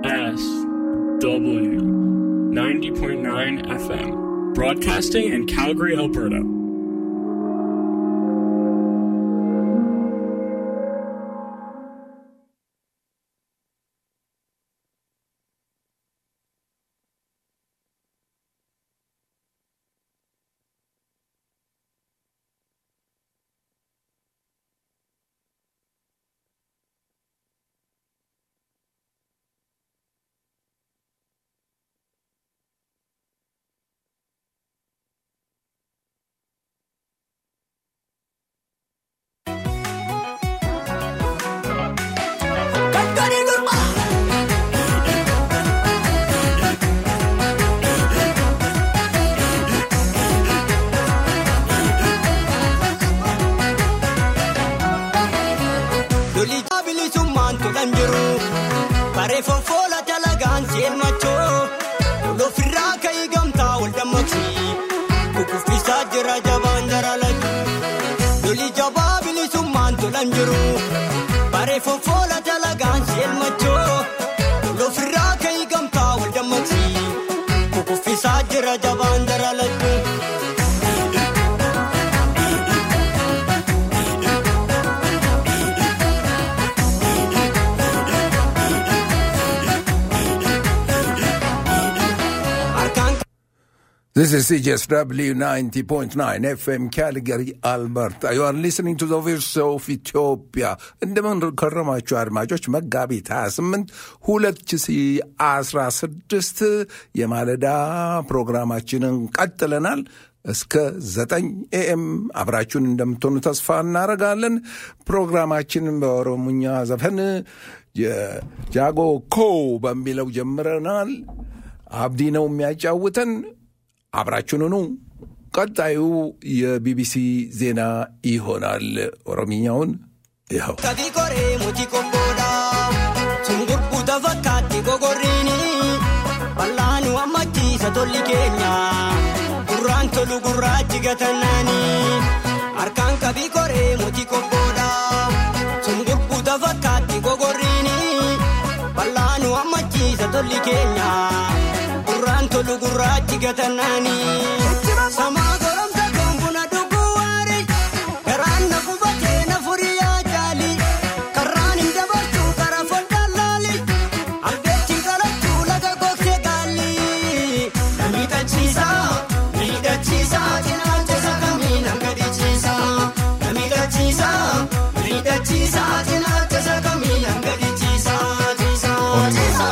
W 90.9 FM, broadcasting in Calgary, Alberta. Lolii bilisummaan tulan jiru bareeffam foola dalagaan seenmachoo lolofirraa ka'ii gamtaa wal dammaqsi kukuffisaa jira jabaan daralatu lolii jabaa bilisummaan tulan jiru bareeffam foola dalagaan seenmachoo lolofirraa ka'ii gamtaa wal dammaqsi kukuffisaa jira jabaan daralatu. This is CJSW 90.9 FM Calgary, Alberta. You are listening to the voice of Ethiopia. እንደምን ከረማችሁ አድማጮች። መጋቢት 28 2016 የማለዳ ፕሮግራማችንን ቀጥለናል። እስከ 9 ኤኤም አብራችሁን እንደምትሆኑ ተስፋ እናደርጋለን። ፕሮግራማችንን በኦሮሞኛ ዘፈን የጃጎ ኮ በሚለው ጀምረናል። አብዲ ነው የሚያጫውተን። አብራችሁን ቀጣዩ የቢቢሲ ዜና ይሆናል። ኦሮምኛውን ይኸው Kabii koree muti kokkoodha. Sungurbuuta fakkaatti gogorriini. Bal'aanu ammachiisa tolli keenya. Gurraan tolu gurraachi gatannaani. Harkaan kabii koree muti kokkoodha. Sungurbuuta fakkaatti gogorriini. Bal'aanu ammachiisa tolli keenya. Gurraan tolu gurraachi gatannaani. Samaa goromsa gombuna dhuguu waarii. Garaan na gubatee na furii yaa jaali. Karraan hin dabartuu karaa foddaan laali. Albeetiin qalachuu laga gogsee gaalli. Na miidhachiisa, miidhachiisa, cinaacha isa kamiin hanga dhiichiisa. Na miidhachiisa, miidhachiisa, cinaacha isa kamiin hanga dhiichiisa. Dhiisa, dhiisa.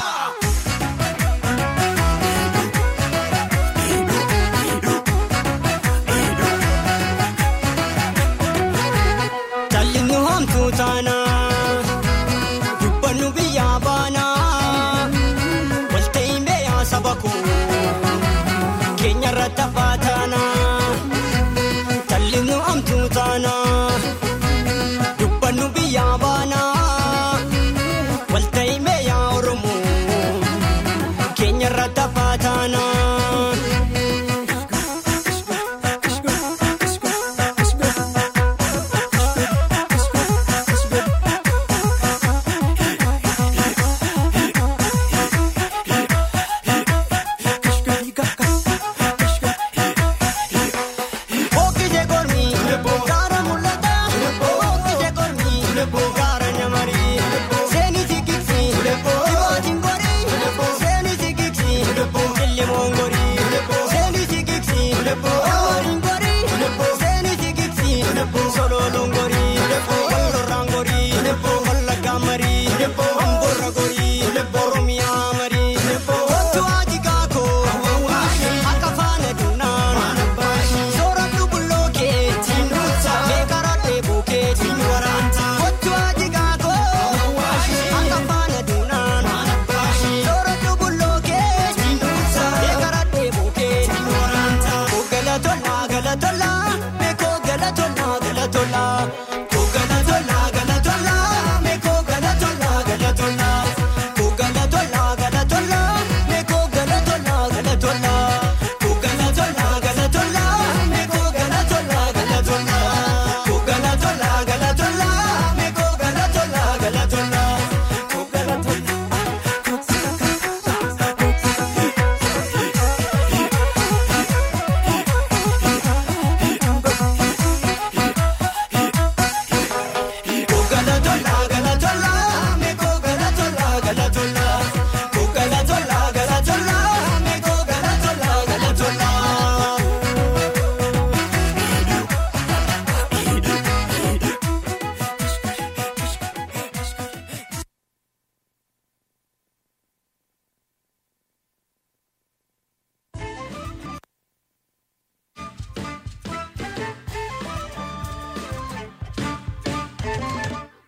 Jalli nu hamtuu taana dubbannu biyyaa baana walta'iin beeyaa saba koo keenya irratti hafaa taana jalli nu hamtuu taana dubbannu biyyaa baana walta'iin beeyaa oromoo keenya irratti hafaa taana.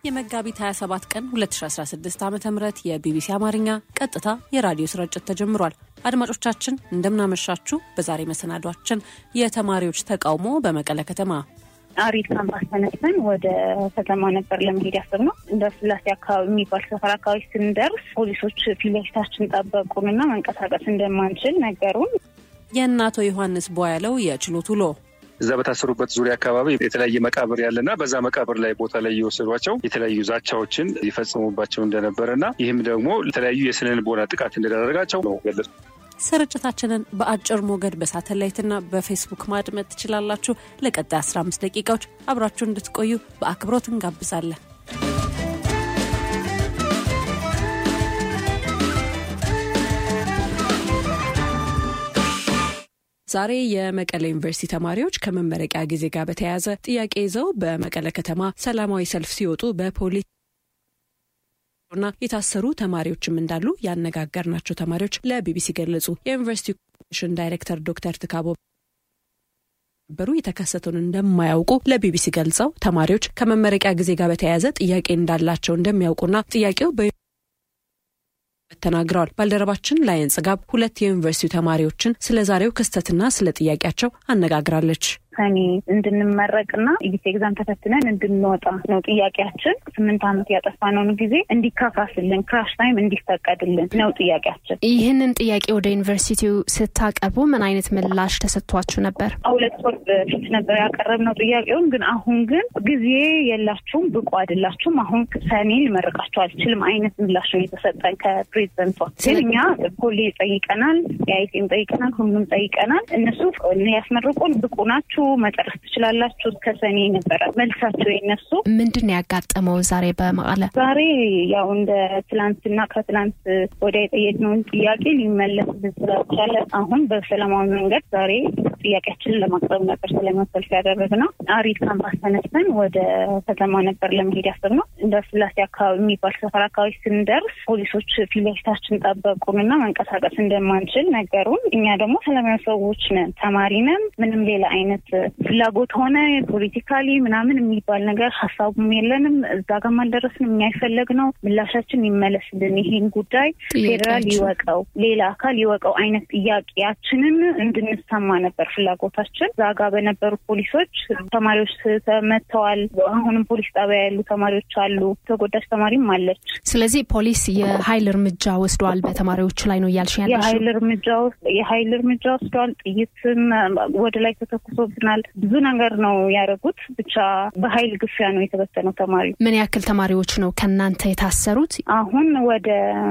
የመጋቢት 27 ቀን 2016 ዓ ም የቢቢሲ አማርኛ ቀጥታ የራዲዮ ስርጭት ተጀምሯል። አድማጮቻችን እንደምናመሻችሁ። በዛሬ መሰናዷችን የተማሪዎች ተቃውሞ በመቀለ ከተማ አሪድ ካምፓስ ተነስተን ወደ ከተማ ነበር ለመሄድ ያሰብነው። እንደ ስላሴ አካባቢ የሚባል ሰፈር አካባቢ ስንደርስ ፖሊሶች ፊት ለፊታችን ጠበቁንና መንቀሳቀስ እንደማንችል ነገሩን። የእናቶ ዮሐንስ ቧያለው የችሎት ውሎ እዛ በታሰሩበት ዙሪያ አካባቢ የተለያየ መቃብር ያለና በዛ መቃብር ላይ ቦታ ላይ እየወሰዷቸው የተለያዩ ዛቻዎችን ይፈጽሙባቸው እንደነበረና ይህም ደግሞ የተለያዩ የስነ ልቦና ጥቃት እንደደረጋቸው ነው ገለጹ። ስርጭታችንን በአጭር ሞገድ በሳተላይትና በፌስቡክ ማድመጥ ትችላላችሁ። ለቀጣይ 15 ደቂቃዎች አብራችሁ እንድትቆዩ በአክብሮት እንጋብዛለን። ዛሬ የመቀለ ዩኒቨርሲቲ ተማሪዎች ከመመረቂያ ጊዜ ጋር በተያያዘ ጥያቄ ይዘው በመቀለ ከተማ ሰላማዊ ሰልፍ ሲወጡ በፖሊስ ና የታሰሩ ተማሪዎችም እንዳሉ ያነጋገርናቸው ተማሪዎች ለቢቢሲ ገለጹ። የዩኒቨርሲቲ ኮሚሽን ዳይሬክተር ዶክተር ትካቦ በሩ የተከሰተውን እንደማያውቁ ለቢቢሲ ገልጸው ተማሪዎች ከመመረቂያ ጊዜ ጋር በተያያዘ ጥያቄ እንዳላቸው እንደሚያውቁና ጥያቄው በ ተናግረዋል። ባልደረባችን ላየን ጽጋብ ሁለት የዩኒቨርሲቲው ተማሪዎችን ስለ ዛሬው ክስተትና ስለ ጥያቄያቸው አነጋግራለች። ሰኔ እንድንመረቅና ኢቢሲ ኤግዛም ተፈትነን እንድንወጣ ነው ጥያቄያችን። ስምንት ዓመት ያጠፋነውን ጊዜ እንዲካካስልን ክራሽ ታይም እንዲፈቀድልን ነው ጥያቄያችን። ይህንን ጥያቄ ወደ ዩኒቨርሲቲው ስታቀርቡ ምን አይነት ምላሽ ተሰጥቷችሁ ነበር? ሁለት ወር በፊት ነበር ያቀረብነው ጥያቄውን። ግን አሁን ግን ጊዜ የላችሁም፣ ብቁ አይደላችሁም፣ አሁን ሰኔ ልመርቃችሁ አልችልም አይነት ምላሽ ነው የተሰጠን ከፕሬዚደንቷ። ግን እኛ ኮሌጅ ጠይቀናል፣ የአይቲም ጠይቀናል፣ ሁሉም ጠይቀናል። እነሱ ያስመርቁን ብቁ ናችሁ መጨረስ ትችላላችሁ እስከ ሰኔ ነበረ መልሳቸው የነሱ። ምንድን ነው ያጋጠመው ዛሬ በመቀለ? ዛሬ ያው እንደ ትላንትና ከትላንት ወዲያ የጠየቅነውን ጥያቄ ሊመለስ ስላልቻለ አሁን በሰላማዊ መንገድ ዛሬ ጥያቄያችንን ለማቅረብ ነበር ሰላማዊ ሰልፍ ያደረግነው። አሪድ ካምፓስ ተነስተን ወደ ከተማ ነበር ለመሄድ ያሰብነው። እንደ ስላሴ አካባቢ የሚባል ሰፈር አካባቢ ስንደርስ ፖሊሶች ፊት ለፊታችን ጠበቁንና መንቀሳቀስ እንደማንችል ነገሩን። እኛ ደግሞ ሰላማዊ ሰዎች ነን፣ ተማሪ ነን። ምንም ሌላ አይነት ፍላጎት ሆነ ፖለቲካሊ ምናምን የሚባል ነገር ሀሳቡም የለንም። እዛ ጋር አልደረስንም። የሚያይፈለግ ነው ምላሻችን ይመለስልን፣ ይሄን ጉዳይ ፌዴራል ይወቀው፣ ሌላ አካል ይወቀው አይነት ጥያቄያችንን እንድንሰማ ነበር ፍላጎታችን። እዛ ጋር በነበሩ ፖሊሶች ተማሪዎች ተመተዋል። አሁንም ፖሊስ ጣቢያ ያሉ ተማሪዎች አሉ። ተጎዳች ተማሪም አለች። ስለዚህ ፖሊስ የሀይል እርምጃ ወስደዋል በተማሪዎች ላይ ነው እያልሽ ያለሽው? የሀይል እርምጃ የሀይል እርምጃ ወስደዋል። ጥይትም ወደ ላይ ተተኩሶብናል። ብዙ ነገር ነው ያደረጉት። ብቻ በሀይል ግፊያ ነው የተበተነው ተማሪ። ምን ያክል ተማሪዎች ነው ከእናንተ የታሰሩት? አሁን ወደ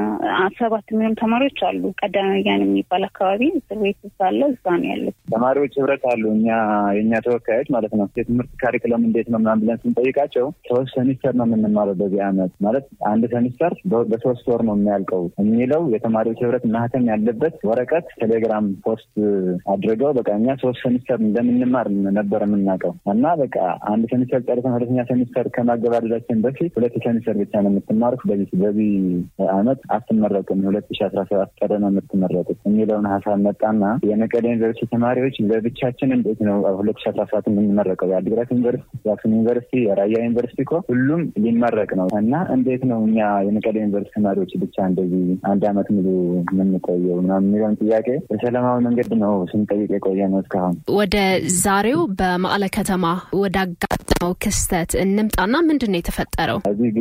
ሰባት የሚሆኑ ተማሪዎች አሉ። ቀዳማያን የሚባል አካባቢ እስር ቤት ሳለ እዛ ነው ያሉት ተማሪዎች ህብረት አሉ። እኛ የእኛ ተወካዮች ማለት ነው። የትምህርት ካሪክለም እንዴት ነው ምናምን ብለን ስንጠይቃቸው ሶስት ሴሚስተር ነው የምንማረው በዚህ አመት ማለት አንድ ሴሚስተር በሶስት ወር ነው የሚያልቀው የሚለው የተማሪዎች ህብረት ማህተም ያለበት ወረቀት ቴሌግራም ፖስት አድርገው በቃ እኛ ሶስት ሴሚስተር እንደምንማር ነበር የምናውቀው እና በቃ አንድ ሴሚስተር ጨርሰን ሁለተኛ ሴሚስተር ከማገባደዳችን በፊት ሁለት ሴሚስተር ብቻ ነው የምትማሩት፣ በዚህ በዚህ አመት አትመረቁም፣ ሁለት ሺ አስራ ሰባት ቀረ ነው የምትመረቁት የሚለውን ሀሳብ መጣና የመቀሌ ዩኒቨርሲቲ ተማሪዎች ለብቻችን እንዴት ነው ሁለት ሺ አስራ ሰባት የምንመረቀው? የአዲግራት ዩኒቨርሲቲ፣ የአክሱም ዩኒቨርሲቲ፣ የራያ ዩኒቨርሲቲ እኮ ሁሉም ሊመረቅ ነው እና እንዴት ነው እኛ የመቀሌ ዩኒቨርሲቲ ተማሪዎች ብቻ እንደዚህ አንድ አመት ሙሉ የምንቆየው ምናምን የሚለውን ጥያቄ በሰላማዊ መንገድ ነው ስንጠይቅ የቆየ ነው እስካሁን። ወደ ዛሬው በመቀለ ከተማ ወደ አጋጠመው ክስተት እንምጣና ምንድን ነው የተፈጠረው?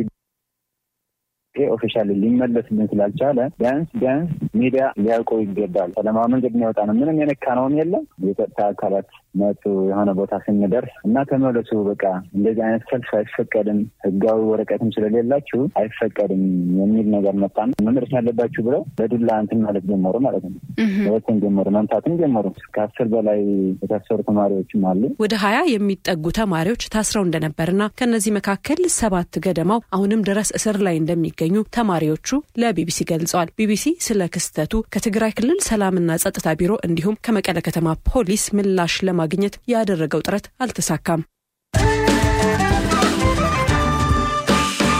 ኦፊሻል ሊመለስልን ስላልቻለ ቢያንስ ቢያንስ ሚዲያ ሊያውቀው ይገባል። ሰላማዊ መንገድ የሚወጣ ነው። ምንም የነካነውም የለም። የጸጥታ አካላት መጡ የሆነ ቦታ ስንደርስ እና ተመለሱ፣ በቃ እንደዚህ አይነት ሰልፍ አይፈቀድም፣ ህጋዊ ወረቀትም ስለሌላችሁ አይፈቀድም የሚል ነገር መጣን። መመለስ ያለባችሁ ብለው በዱላ እንትን ማለት ጀመሩ ማለት ነው። ወትን ጀመሩ፣ መምታትም ጀመሩ። ከአስር በላይ የታሰሩ ተማሪዎችም አሉ። ወደ ሀያ የሚጠጉ ተማሪዎች ታስረው እንደነበርና ከእነዚህ መካከል ሰባት ገደማው አሁንም ድረስ እስር ላይ እንደሚገኙ ተማሪዎቹ ለቢቢሲ ገልጸዋል። ቢቢሲ ስለ ክስተቱ ከትግራይ ክልል ሰላምና ጸጥታ ቢሮ እንዲሁም ከመቀለ ከተማ ፖሊስ ምላሽ ለማግኘት ያደረገው ጥረት አልተሳካም።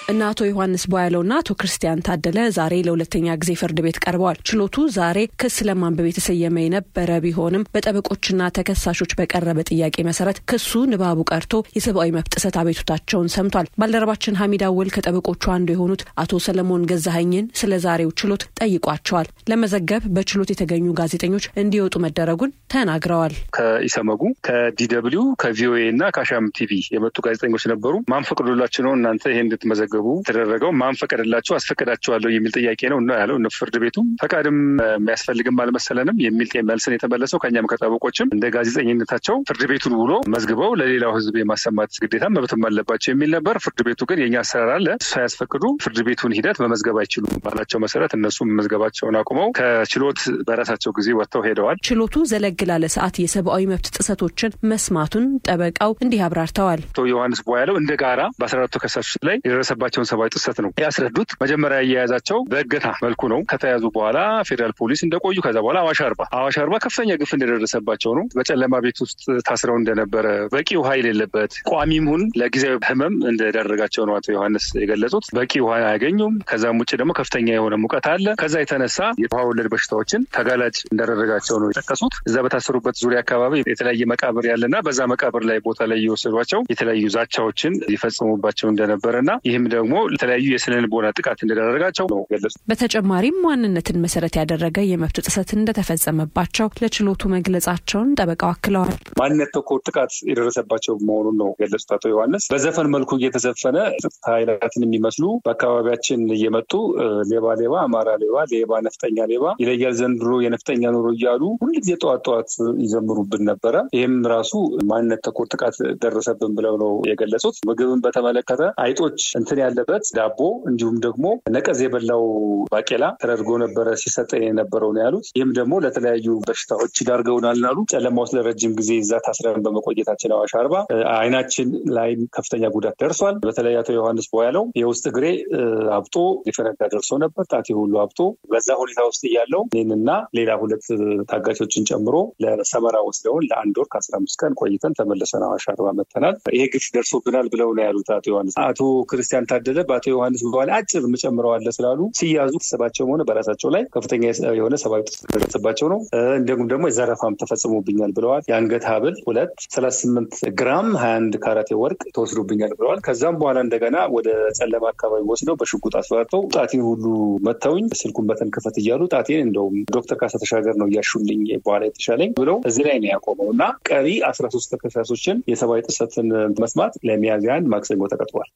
እነ አቶ ዮሐንስ ቦያለውና አቶ ክርስቲያን ታደለ ዛሬ ለሁለተኛ ጊዜ ፍርድ ቤት ቀርበዋል። ችሎቱ ዛሬ ክስ ለማንበብ የተሰየመ የነበረ ቢሆንም በጠበቆችና ተከሳሾች በቀረበ ጥያቄ መሰረት ክሱ ንባቡ ቀርቶ የሰብአዊ መብት ጥሰት አቤቱታቸውን ሰምቷል። ባልደረባችን ሀሚድ አወል ከጠበቆቹ አንዱ የሆኑት አቶ ሰለሞን ገዛኸኝን ስለ ዛሬው ችሎት ጠይቋቸዋል። ለመዘገብ በችሎት የተገኙ ጋዜጠኞች እንዲወጡ መደረጉን ተናግረዋል። ከኢሰመጉ ከዲደብሊው ከቪኦኤ እና ከአሻም ቲቪ የመጡ ጋዜጠኞች ነበሩ። ማን ፈቅዶላችሁ ነው እናንተ ይሄ እንድትመዘገቡ ተደረገው? ማን ፈቀደላችሁ? አስፈቅዳችኋለሁ የሚል ጥያቄ ነው እና ያለው ፍርድ ቤቱ ፈቃድም የሚያስፈልግም አልመሰለንም የሚል መልስን የተመለሰው ከኛም ከጠበቆችም እንደ ጋዜጠኝነታቸው ፍርድ ቤቱን ውሎ መዝግበው ለሌላው ሕዝብ የማሰማት ግዴታ መብትም አለባቸው የሚል ነበር። ፍርድ ቤቱ ግን የኛ አሰራር አለ ሳያስፈቅዱ ፍርድ ቤቱን ሂደት መመዝገብ አይችሉም ባላቸው መሰረት እነሱም መመዝገባቸውን አቁመው ከችሎት በራሳቸው ጊዜ ወጥተው ሄደዋል። ችሎቱ ዘለግ ላለ ሰዓት የሰብአዊ መብት ጥሰቶችን መስማቱን ጠበቃው እንዲህ አብራርተዋል። አቶ ዮሐንስ ቦያለው እንደ ጋራ በአስራ አራቱ ተከሳሾች ላይ የደረሰባቸውን ሰብአዊ ጥሰት ነው ያስረዱት። መጀመሪያ አያያዛቸው በእገታ መልኩ ነው። ከተያዙ በኋላ ፌዴራል ፖሊስ እንደቆዩ ከዛ በኋላ አዋሽ አርባ አዋሽ አርባ ከፍተኛ ግፍ እንደደረሰባቸው ነው። በጨለማ ቤት ውስጥ ታስረው እንደነበረ በቂ ውሃ የሌለበት ቋሚም ሁን ለጊዜያዊ ህመም እንደዳረጋቸው ነው አቶ ዮሐንስ የገለጹት። በቂ ውሃ አያገኙም። ከዛም ውጭ ደግሞ ከፍተኛ የሆነ ሙቀት አለ። ከዛ የተነሳ የውሃ ወለድ በሽታዎችን ተጋላጭ እንዳደረጋቸው ነው የጠቀሱት። እዛ በታሰሩበት ዙሪያ አካባቢ የተለያየ መቃብር ያለና በዛ መቃብር ላይ ቦታ ላይ እየወሰዷቸው የተለያዩ ዛቻዎችን ይፈጽሙባቸው እንደነበረ እና ይህም ደግሞ የተለያዩ የስነ ልቦና ጥቃት እንደዳረጋቸው ነው ገለጹት። በተጨማሪም ማንነትን መሰረት ያደረገ የመብት ጥሰት እንደተፈጸመባቸው ለችሎቱ መግለጻቸውን ጠበቃው አክለዋል። ማንነት ተኮር ጥቃት የደረሰባቸው መሆኑን ነው ገለጹት አቶ ዮሐንስ። በዘፈን መልኩ እየተዘፈነ ጸጥታ ኃይላትን የሚመስሉ በአካባቢያችን እየመጡ ሌባ ሌባ፣ አማራ ሌባ፣ ሌባ ነፍጠኛ ሌባ ይለያል ዘንድሮ የነፍጠኛ ኑሮ እያሉ ሁልጊዜ ጠዋት ጠዋት ይዘምሩብን ነበረ። ይህም ራሱ ማንነት ተኮር ጥቃት ደረሰብን ብለው ነው የገለጹት። ምግብን በተመለከተ አይጦች እንትን ያለበት ዳቦ እንዲሁም ደግሞ ነቀዝ የበላው ባቄላ ተደርጎ ነበረ ሲሰጠን የነበረው ነው ያሉት። ይህም ደግሞ ለተለያዩ በሽታዎች ዳርገውናል ናሉ። ጨለማ ውስጥ ለረጅም ጊዜ እዛ ታስረን በመቆየታችን አዋሽ አርባ አይናችን ላይ ከፍተኛ ጉዳት ደርሷል። በተለይ አቶ ዮሐንስ ቦያለው የውስጥ እግሬ አብጦ ሊፈነዳ ደርሶ ነበር። ጣቴ ሁሉ አብጦ በዛ ሁኔታ ውስጥ እያለው እኔንና ሌላ ሁለት ታጋቾችን ጨምሮ ለሰመራ ወስደውን ለአንድ ወር ከአስራ አምስት ቀን ቆይተን ተመለሰን አዋሽ አርባ መጥተናል። ይሄ ግፍ ደርሶብናል ብለው ነው ያሉት አቶ ዮሐንስ። አቶ ክርስቲያን ታደለ በአቶ ዮሐንስ በኋላ አጭር ምጨምረዋለ ስላሉ ሲያዙ ተሰባቸውም ሆነ በራሳቸው ላይ ከፍተኛ የሆነ ሰብአዊ ጥሰት ደረሰባቸው ነው። እንዲሁም ደግሞ የዘረፋም ተፈጽሞብኛል ብለዋል። የአንገት ሀብል ሁለት ሰላሳ ስምንት ግራም ሀያ አንድ ካራቴ ወርቅ ተወስዶብኛል ብለዋል። ከዛም በኋላ እንደገና ወደ ጨለማ አካባቢ ወስደው በሽጉጥ አስፈራርተው ጣቴን ሁሉ መተውኝ ስልኩን በተን ክፈት እያሉ ጣቴን እንደውም ዶክተር ካሳ ተሻገር ነው እያሹልኝ በኋላ የተሻለኝ ብለው እዚህ ላይ ነው ያቆመው እና ቀሪ አስራ ሶስት ተከሳሾችን የሰብአዊ ጥሰትን መስማት ለሚያዝያ አንድ ማክሰኞ ተቀጥሯል።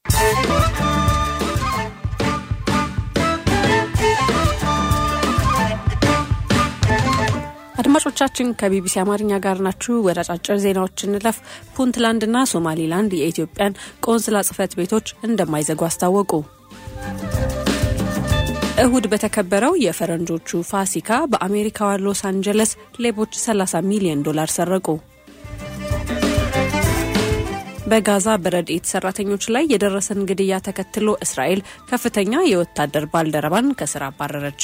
አድማጮቻችን ከቢቢሲ አማርኛ ጋር ናችሁ። ወደ አጫጭር ዜናዎች እንለፍ። ፑንትላንድና ሶማሊላንድ የኢትዮጵያን ቆንስላ ጽሕፈት ቤቶች እንደማይዘጉ አስታወቁ። እሁድ በተከበረው የፈረንጆቹ ፋሲካ በአሜሪካዋ ሎስ አንጀለስ ሌቦች 30 ሚሊዮን ዶላር ሰረቁ። በጋዛ በረድኤት ሰራተኞች ላይ የደረሰን ግድያ ተከትሎ እስራኤል ከፍተኛ የወታደር ባልደረባን ከስራ አባረረች።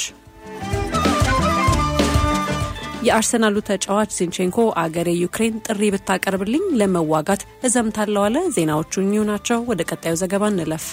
የአርሰናሉ ተጫዋች ዚንቼንኮ አገሬ ዩክሬን ጥሪ ብታቀርብልኝ ለመዋጋት እዘምታለሁ አለ። ዜናዎቹ እኚሁ ናቸው። ወደ ቀጣዩ ዘገባ እንለፍ።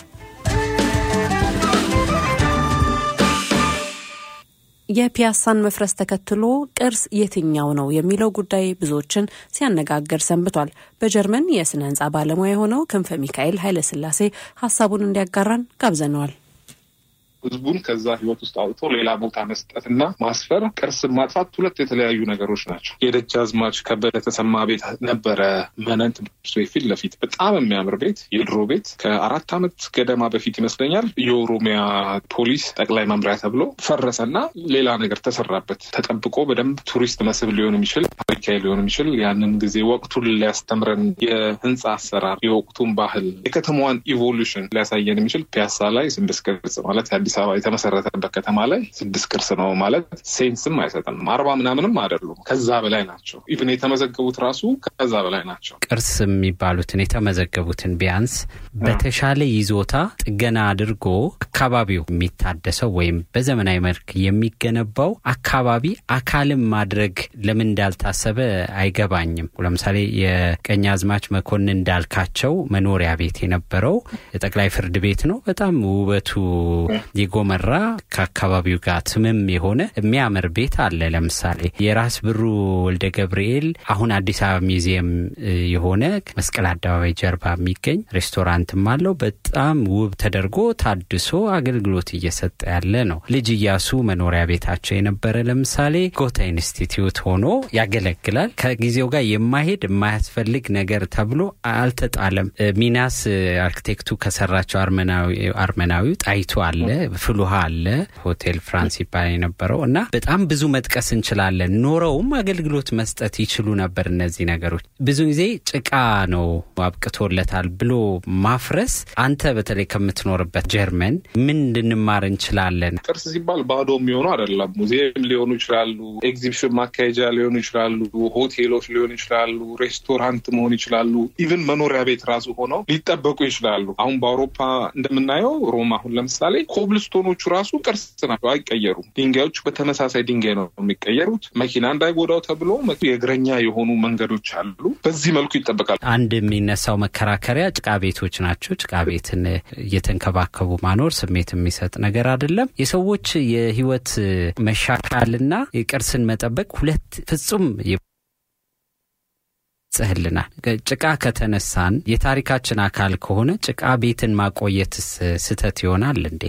የፒያሳን መፍረስ ተከትሎ ቅርስ የትኛው ነው የሚለው ጉዳይ ብዙዎችን ሲያነጋግር ሰንብቷል። በጀርመን የስነ ህንፃ ባለሙያ የሆነው ክንፈ ሚካኤል ኃይለስላሴ ሀሳቡን እንዲያጋራን ጋብዘነዋል። ህዝቡን ከዛ ህይወት ውስጥ አውጥቶ ሌላ ቦታ መስጠት እና ማስፈር፣ ቅርስን ማጥፋት ሁለት የተለያዩ ነገሮች ናቸው። የደጃዝማች ከበደ ተሰማ ቤት ነበረ መነን ትምህርት ቤት ፊት ለፊት በጣም የሚያምር ቤት፣ የድሮ ቤት ከአራት ዓመት ገደማ በፊት ይመስለኛል የኦሮሚያ ፖሊስ ጠቅላይ መምሪያ ተብሎ ፈረሰና ሌላ ነገር ተሰራበት። ተጠብቆ በደንብ ቱሪስት መስህብ ሊሆን የሚችል ታሪካዊ ሊሆን የሚችል ያንን ጊዜ ወቅቱን ሊያስተምረን የህንፃ አሰራር፣ የወቅቱን ባህል፣ የከተማዋን ኢቮሉሽን ሊያሳየን የሚችል ፒያሳ ላይ ስድስት ቅርጽ ማለት አዲስ አበባ የተመሰረተበት ከተማ ላይ ስድስት ቅርስ ነው ማለት ሴንስም አይሰጥንም። አርባ ምናምንም አይደሉም፣ ከዛ በላይ ናቸው። ኢቭን የተመዘገቡት ራሱ ከዛ በላይ ናቸው። ቅርስ የሚባሉትን የተመዘገቡትን ቢያንስ በተሻለ ይዞታ ጥገና አድርጎ አካባቢው የሚታደሰው ወይም በዘመናዊ መልክ የሚገነባው አካባቢ አካልም ማድረግ ለምን እንዳልታሰበ እንደታሰበ አይገባኝም። ለምሳሌ የቀኝ አዝማች መኮንን እንዳልካቸው መኖሪያ ቤት የነበረው ጠቅላይ ፍርድ ቤት ነው። በጣም ውበቱ የጎመራ ከአካባቢው ጋር ትምም የሆነ የሚያምር ቤት አለ። ለምሳሌ የራስ ብሩ ወልደ ገብርኤል አሁን አዲስ አበባ ሚዚየም የሆነ መስቀል አደባባይ ጀርባ የሚገኝ ሬስቶራንትም አለው። በጣም ውብ ተደርጎ ታድሶ አገልግሎት እየሰጠ ያለ ነው። ልጅ እያሱ መኖሪያ ቤታቸው የነበረ ለምሳሌ ጎታ ኢንስቲትዩት ሆኖ ያገለግላል። ከጊዜው ጋር የማይሄድ የማያስፈልግ ነገር ተብሎ አልተጣለም። ሚናስ አርክቴክቱ ከሰራቸው አርመናዊው ጣይቱ አለ፣ ፍሉሃ አለ፣ ሆቴል ፍራንስ ይባል የነበረው እና በጣም ብዙ መጥቀስ እንችላለን። ኖረውም አገልግሎት መስጠት ይችሉ ነበር። እነዚህ ነገሮች ብዙ ጊዜ ጭቃ ነው አብቅቶለታል ብሎ ማፍረስ አንተ በተለይ ከምትኖርበት ጀርመን ምን እንድንማር እንችላለን? ቅርስ ሲባል ባዶ የሚሆኑ አይደለም። ሙዚየም ሊሆኑ ይችላሉ፣ ኤግዚቢሽን ማካሄጃ ሊሆኑ ይችላሉ፣ ሆቴሎች ሊሆኑ ይችላሉ፣ ሬስቶራንት መሆን ይችላሉ፣ ኢቭን መኖሪያ ቤት ራሱ ሆነው ሊጠበቁ ይችላሉ። አሁን በአውሮፓ እንደምናየው ሮም አሁን ለምሳሌ ኮብልስቶኖቹ ራሱ ቅርስ ናቸው፣ አይቀየሩም። ድንጋዮቹ በተመሳሳይ ድንጋይ ነው የሚቀየሩት። መኪና እንዳይጎዳው ተብሎ የእግረኛ የሆኑ መንገዶች አሉ። በዚህ መልኩ ይጠበቃል። አንድ የሚነሳው መከራከሪያ ጭቃ ቤቶች ናቸው። ጭቃ ቤትን እየተንከባከቡ ማኖር ስሜት የሚሰጥ ነገር አይደለም። የሰዎች የህይወት መሻሻልና የቅርስን መጠበቅ ሁለት ፍጹም ጽህልናል። ጭቃ ከተነሳን የታሪካችን አካል ከሆነ ጭቃ ቤትን ማቆየትስ ስህተት ይሆናል እንዴ?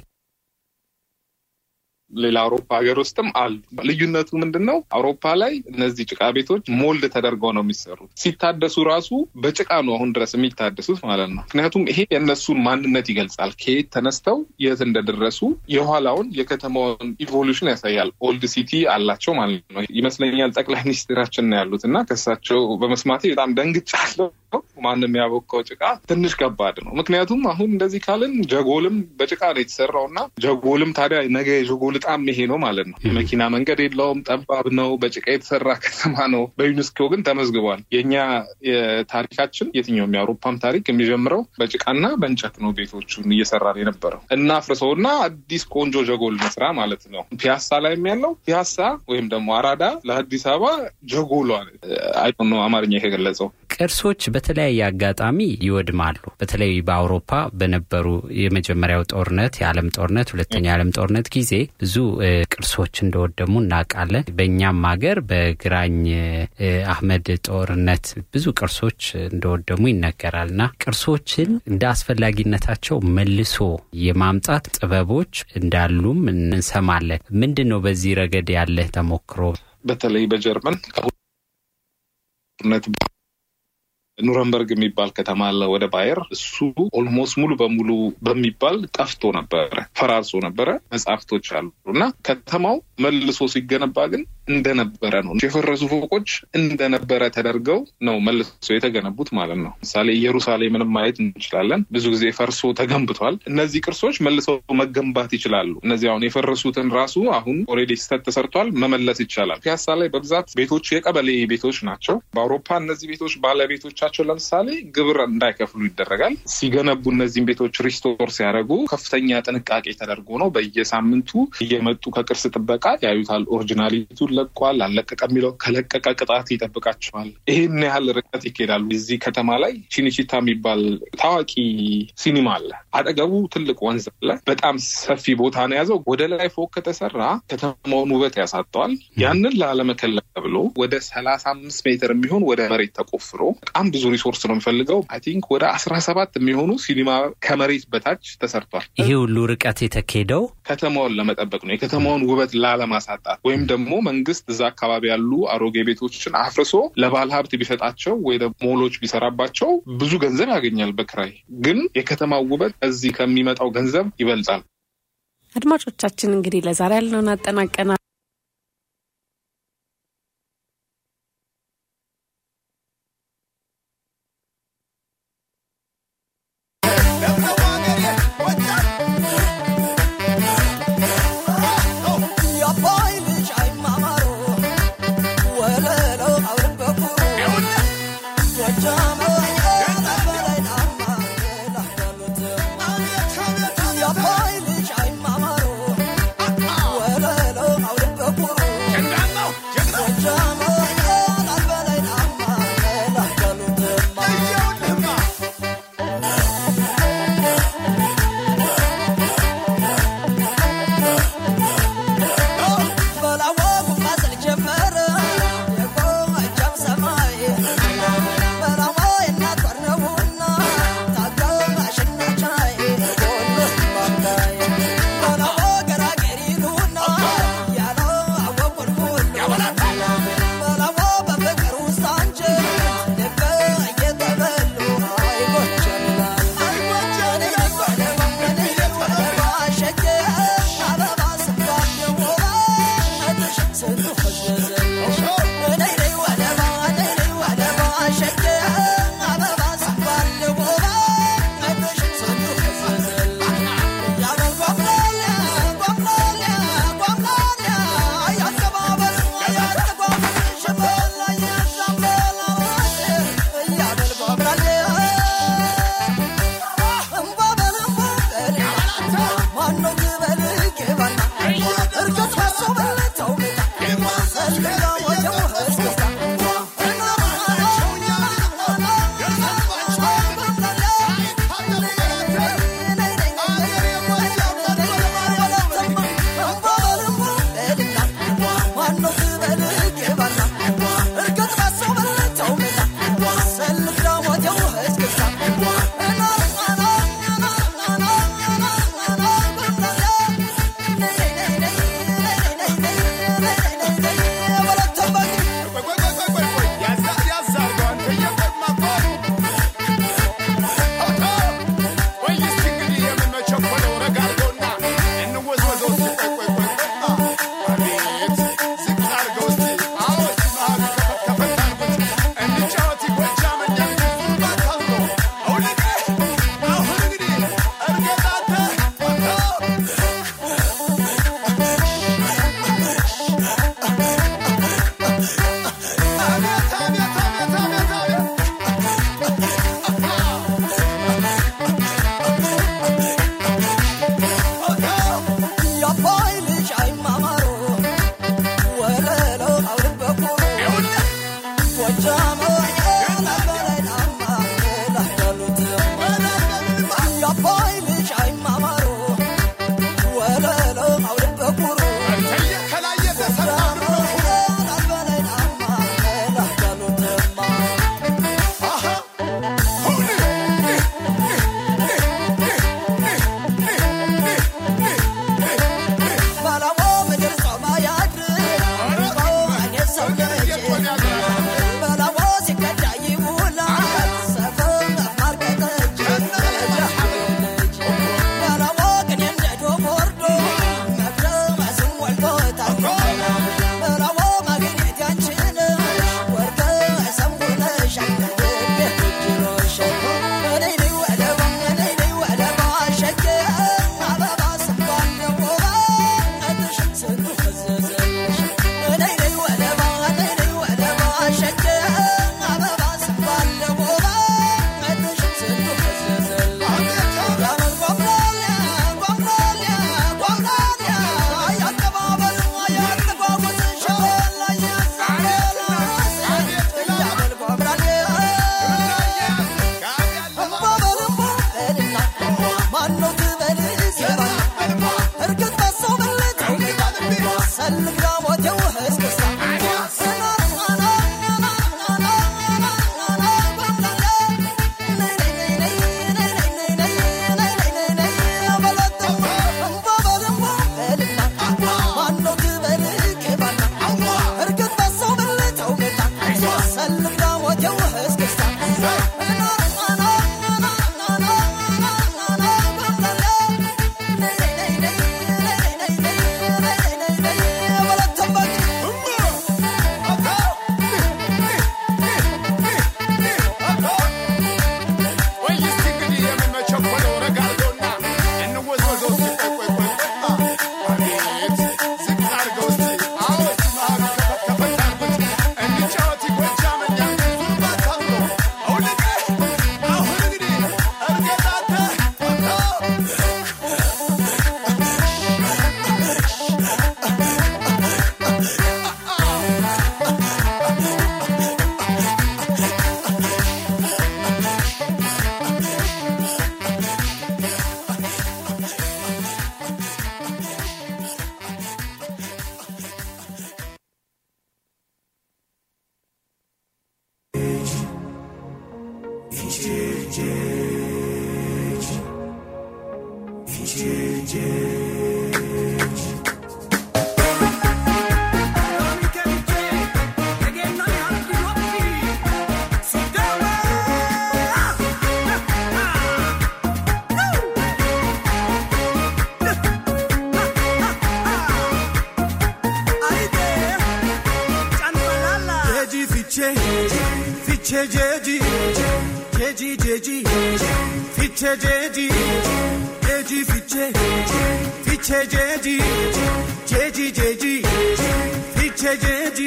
ሌላ አውሮፓ ሀገር ውስጥም አሉ። ልዩነቱ ምንድን ነው? አውሮፓ ላይ እነዚህ ጭቃ ቤቶች ሞልድ ተደርገው ነው የሚሰሩት። ሲታደሱ ራሱ በጭቃ ነው አሁን ድረስ የሚታደሱት ማለት ነው። ምክንያቱም ይሄ የእነሱን ማንነት ይገልጻል። ከየት ተነስተው የት እንደደረሱ የኋላውን የከተማውን ኢቮሉሽን ያሳያል። ኦልድ ሲቲ አላቸው ማለት ነው ይመስለኛል። ጠቅላይ ሚኒስትራችን ነው ያሉት እና ከሳቸው በመስማቴ በጣም ደንግጫለሁ። ማንም ያቦካው ጭቃ ትንሽ ከባድ ነው። ምክንያቱም አሁን እንደዚህ ካልን ጀጎልም በጭቃ ነው የተሰራው እና ጀጎልም ታዲያ ነገ የጀጎል ጣም ይሄ ነው ማለት ነው። የመኪና መንገድ የለውም፣ ጠባብ ነው፣ በጭቃ የተሰራ ከተማ ነው። በዩኔስኮ ግን ተመዝግቧል። የእኛ የታሪካችን የትኛውም የአውሮፓም ታሪክ የሚጀምረው በጭቃና በእንጨት ነው። ቤቶቹን እየሰራን የነበረው እና አፍርሰውና አዲስ ቆንጆ ጀጎል መስራ ማለት ነው። ፒያሳ ላይ ያለው ፒያሳ ወይም ደግሞ አራዳ ለአዲስ አበባ ጀጎሏ አይ ነው አማርኛ የገለጸው ቅርሶች በተለያየ አጋጣሚ ይወድማሉ። በተለይ በአውሮፓ በነበሩ የመጀመሪያው ጦርነት፣ የዓለም ጦርነት፣ ሁለተኛ የዓለም ጦርነት ጊዜ ብዙ ቅርሶች እንደወደሙ እናውቃለን። በእኛም ሀገር በግራኝ አህመድ ጦርነት ብዙ ቅርሶች እንደወደሙ ይነገራል እና ቅርሶችን እንደ አስፈላጊነታቸው መልሶ የማምጣት ጥበቦች እንዳሉም እንሰማለን። ምንድን ነው በዚህ ረገድ ያለህ ተሞክሮ? በተለይ በጀርመን ጦርነት ኑረንበርግ የሚባል ከተማ አለ ወደ ባየር። እሱ ኦልሞስት ሙሉ በሙሉ በሚባል ጠፍቶ ነበረ፣ ፈራርሶ ነበረ። መጽሐፍቶች አሉ እና ከተማው መልሶ ሲገነባ ግን እንደነበረ ነው። የፈረሱ ፎቆች እንደነበረ ተደርገው ነው መልሶ የተገነቡት ማለት ነው። ምሳሌ ኢየሩሳሌምንም ማየት እንችላለን። ብዙ ጊዜ ፈርሶ ተገንብቷል። እነዚህ ቅርሶች መልሰው መገንባት ይችላሉ። እነዚህ አሁን የፈረሱትን ራሱ አሁን ኦልሬዲ ስህተት ተሰርቷል፣ መመለስ ይቻላል። ፒያሳ ላይ በብዛት ቤቶች የቀበሌ ቤቶች ናቸው። በአውሮፓ እነዚህ ቤቶች ባለቤቶች ቸው ለምሳሌ ግብር እንዳይከፍሉ ይደረጋል። ሲገነቡ እነዚህም ቤቶች ሪስቶር ሲያደርጉ ከፍተኛ ጥንቃቄ ተደርጎ ነው። በየሳምንቱ እየመጡ ከቅርስ ጥበቃ ያዩታል። ኦሪጂናሊቱን ለቋል አለቀቀ የሚለው ከለቀቀ ቅጣት ይጠብቃቸዋል። ይህን ያህል ርቀት ይካሄዳሉ። እዚህ ከተማ ላይ ቺኒቺታ የሚባል ታዋቂ ሲኒማ አለ። አጠገቡ ትልቅ ወንዝ አለ። በጣም ሰፊ ቦታ ነው የያዘው። ወደ ላይ ፎቅ ከተሰራ ከተማውን ውበት ያሳጠዋል። ያንን ላለመከለል ተብሎ ወደ ሰላሳ አምስት ሜትር የሚሆን ወደ መሬት ተቆፍሮ በጣም ብዙ ሪሶርስ ነው የሚፈልገው። አይ ቲንክ ወደ አስራ ሰባት የሚሆኑ ሲኒማ ከመሬት በታች ተሰርቷል። ይሄ ሁሉ ርቀት የተካሄደው ከተማውን ለመጠበቅ ነው፣ የከተማውን ውበት ላለማሳጣት ወይም ደግሞ መንግስት እዛ አካባቢ ያሉ አሮጌ ቤቶችን አፍርሶ ለባለ ሀብት ቢሰጣቸው ወይ ሞሎች ቢሰራባቸው ብዙ ገንዘብ ያገኛል በክራይ ግን የከተማው ውበት እዚህ ከሚመጣው ገንዘብ ይበልጣል። አድማጮቻችን እንግዲህ ለዛሬ ያልነውን አጠናቀናል። Yeah. Fiche jeji, jeji jeji, fiche jeji, jeji fiche, fiche jeji, jeji jeji, fiche jeji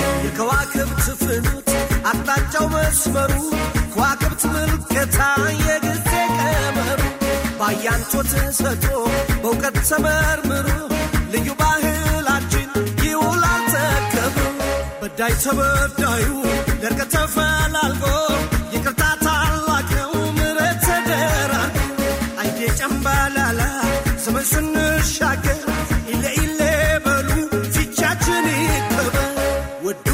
የከዋክብት ፍኖት አቅጣጫው መስመሩ ከዋክብት ምልከታ የጊዜ ቀመሩ ባያንቶ ተሰጥቶ በእውቀት ተመርምሮ ልዩ ባህላችን ይውላል ተከብሮ በዳይ ተበዳዩ ደርቀ ተፈላልጎ ይቅርታ ታላቅ ነው ምረት ተደራርጎ አይዴ ጨምባላላ ዘመን ስንሻገር ኢለ ኢለ በሉ ፊቻችን ይከበር ውዱ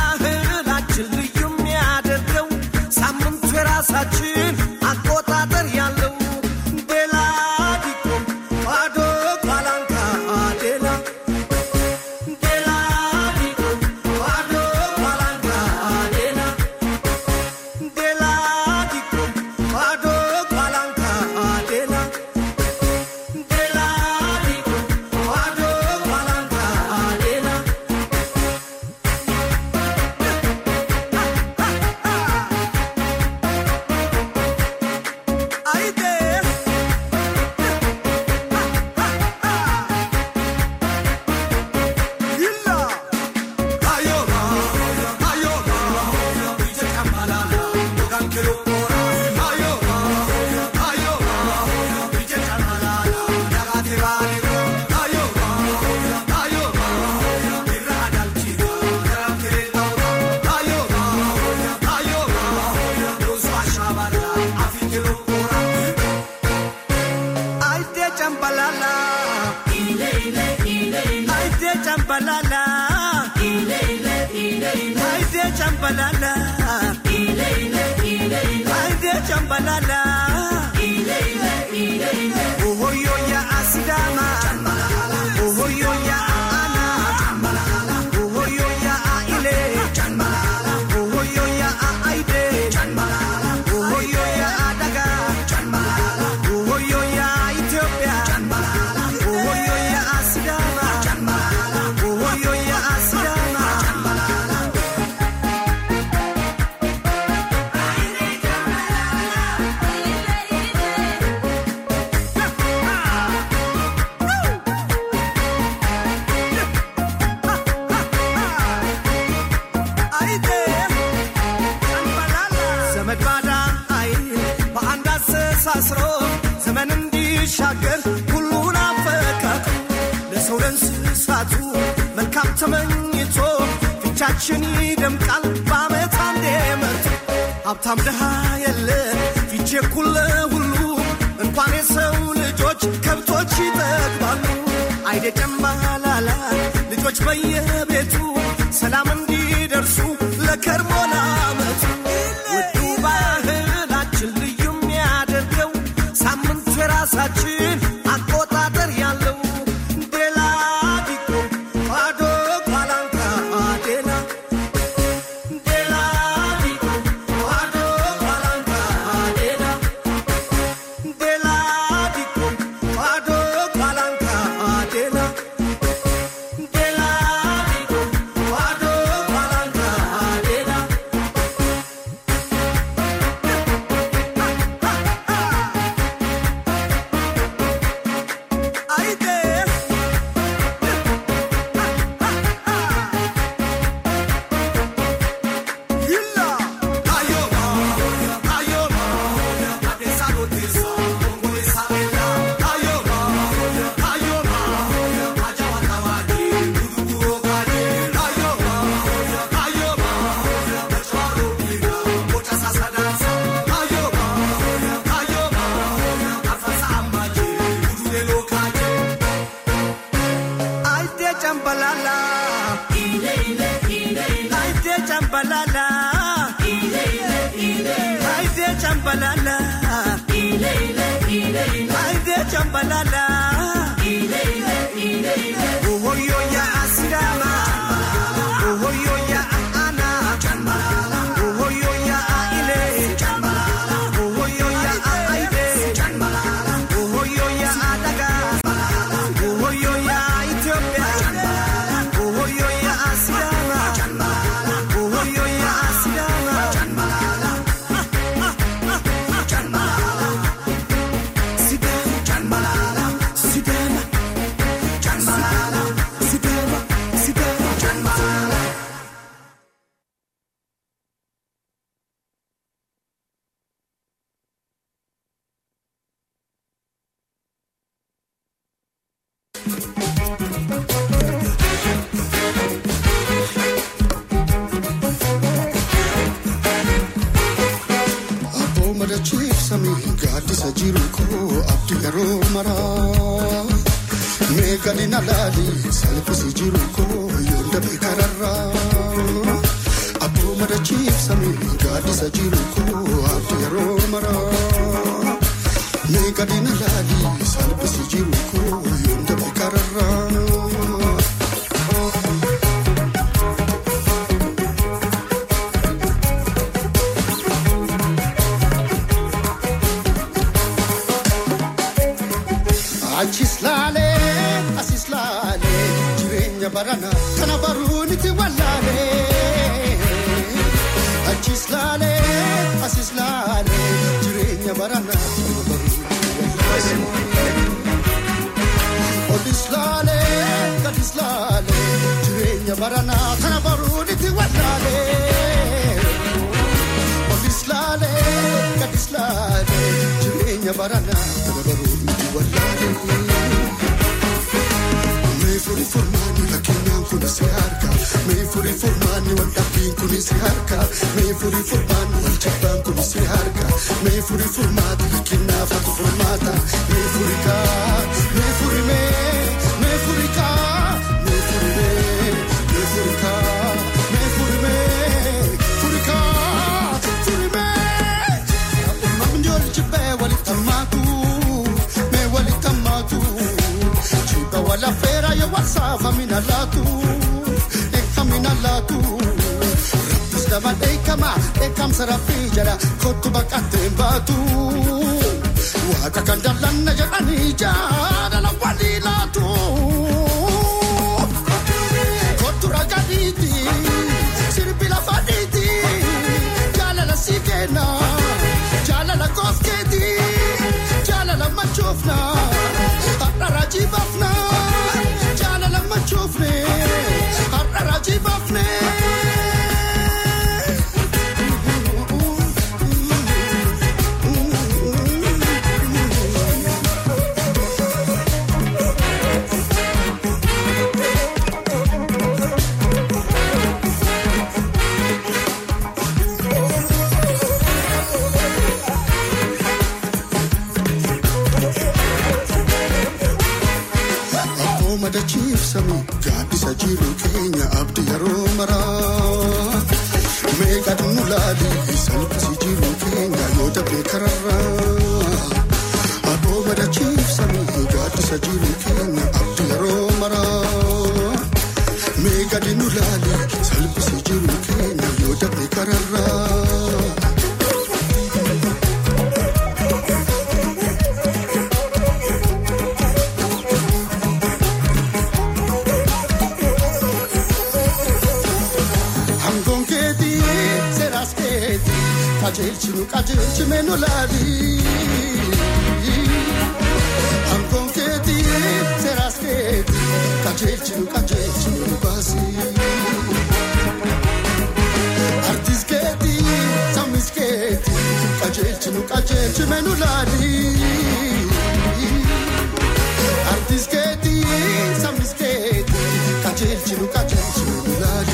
ባህላችን ልዩ የሚያደርገው ሳምንቱ የራሳችን አቆጣጠር ያለው ቤላ ዲቆ ባዶ ቋላንካ ዴላ ዴላ ዲቆ ባዶ ቋላንካ ዴላ ዴላ ዲቆ ባዶ ቋላንካ ዴላ ዴላ ዲቆ ባዶ ቋላንካ ዴላ አይዴ ይላ አዮራ አዮራ ቢጀ ቀማላላ ሞጋንክሎ ሞራ አዮራ አዮራ ቢጀ ቀማላላ ዳጋቴ ባሊሮ አዮራ አዮራ ቢራ አዳልቺራ ገራምቴ ዳውራ አዮራ አዮራ ሮሱ አሻባላ አፊክሎ ሞራ አይዴ ጨምባላላ አይዴ ጨምባላላ አይዴ ጨምባላላ አይዴ ጨምባላላ ኦሆዮ ያ አሲዳማ ኦሆዮ ያ አና ኦሆዮ ያ ኢሌ ኦሆዮ ያ አይዴ ኦሆዮ ያ አደጋ ኦሆዮ ያ ኢትዮጵያ ኦሆዮ ያ አሲዳማ ኦሆዮ ያ አሲዳማ ተሳስሮ ዘመን እንዲሻገር ሁሉን አፈቃቅሮ ለሰው ለእንስሳቱ መልካም ተመኝቶ ፊቻችን ይደምቃል በዓመት አንዴ መጥቶ ሀብታም ድሃ የለ ፊቼ ኩለ ሁሉ እንኳን የሰው ልጆች ከብቶች ይጠግባሉ። አይደ ጨምባላላ ልጆች በየቤቱ ሰላም እንዲደርሱ ለከርሞ ለዓመቱ ውዱ ባህላችን ልዩ የሚያደርገው ሳምንቱ የራሳችን አቆጣጠር ያለው ዴላዲቆ ኳዶ ኳላንካ አዴላ ዴላዲቆ ኳዶ ኳላንካ አዴላ ዴላዲቆ ኳዶ ኳላንካ አዴላ ዴላዲቆ ኳዶ ኳላንካ አዴላ አይዴ Aite chambalala. Aite chambalala. Aite chambalala. Aite chambalala. Oh yo ya asirama. Oh yo ya ana. Oh yo ya ile. Oh yo ya aide. Oh yo ya adaga. Oh yo ya Ethiopia. Oh yo ya Asirama. Oh yo ya Asirama. Sidema. Sidema. Sidema. Sidema. Aboo madachiif samii gaaddisa jiru koo abdii yeroo maraa. Mee gadina laali salphisi jiru koo yoon dabe kararraa. Aboo madachiif samii gaaddisa jiru koo abdii yeroo maraa. Mee gadina laali salphisi jiru koo yoon dabe kararraa. Achis laalee asis laalee jireenya barana kana baruun itti wallaalee. Achis laalee asis laalee jireenya barana kana baruun itti wallaalee. Odis laalee gadis laalee jireenya barana kana baruun itti wallaalee. Odis laalee gadis laalee jireenya barana kana baruun itti wallaalee. Mee furii furmaanni rakkeenyaan kun si harka. Mee furii furmaanni wal dhabbiin kun si harka. Mee furii furmaanni wal jibbaan kun si harka. Mee furii furmaati rakkeenyaaf hatu furmaata. Mee furii kaa, mee furii mee, mee furii kaa, mee furii mee, mee furii kaa, mee furii mee, furii kaa, furii mee. Uumamni ijoollee jibbee walitti hammaatu, mee walitti hammaatu. Chiba wala fera yo wasafa mina latu Eka mina latu Rappis dama ekama Ekam sarafi jara Kotu bakate batu Waka kandalanna jedhani jadala wali latu Kotu ragaditi Sirbi lafaditi Jalala sikena Jalala kosketi Jalala machofna Har'a rajibafna Jalala machofne Har'a rajibafne keenya abdii yeroo maraa. Meeqa nu laali salphisi jiru keenya yoo dabee kararraa. Aboo madachiifsanii gaaddisa jiru keenya abdii yeroo maraa. Meeqa nu laali salphisi jiru keenya yoo dabee kararraa. Hangoon keetii seeraas keetii qajeelchi nu qajeelchi meenu laali. Hangoon keetii seeraas keetii qajeelchi nu qajeelchi meenu baasi. Artiis keetii sammis keetii qajeelchi nu qajeelchi meenu laali. Artiis keetii sammis keetii qajeelchi nu qajeelchi meenu laali.